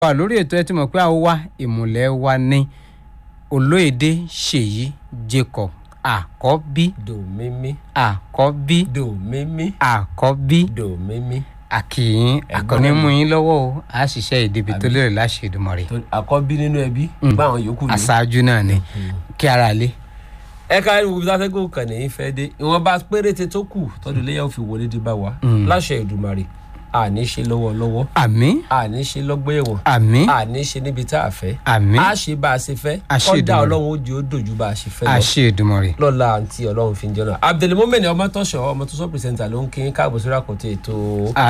wà lórí ètò ẹ ti mọ̀ pé àwọn wa ìmùlẹ̀ wa ní olóyèdè ṣèyí jacob àkọ́bí dò mímí àkọ́bí dò mímí àkọ́bí dò mímí. àkìyìn àkọ́ní mú yín lọ́wọ́ o a ṣiṣẹ́ ìdíbi tó lérè láṣẹ Èdùmàrè tó àkọ́bí nínú ẹbí bá àwọn yòókù ní. aṣáájú náà ni kí ara lé ẹ ká irú ibi tá a fẹ́ gbé òkàn ní fẹ́ dé ìwọ̀nba péréte tó kù tọ́jú léyà òfin wọlé dé bá wa láṣẹ Èdùmàrè àní ṣe lọ́wọ́lọ́wọ́ àmín àní ṣe lọ́gbọ́ ẹ̀wọ̀n àmín àní ṣe níbi tá a fẹ́ àmín a ṣe bá a ṣe fẹ́ Àṣẹ kọ́dà Èdùmàrè. ọlọ́run ó jẹ́ ó dòjú bá a ṣe fẹ́ lọ àṣẹ Èdùmàrè lọ́la àǹtí ọlọ́run fi ń jẹ́ náà abdulmumin ọmọ tọ́ṣọ̀ ọmọ tó sọ pìrìsẹ́ńtà ló ń kí káàbọ̀ sórí àkọ́tì ètò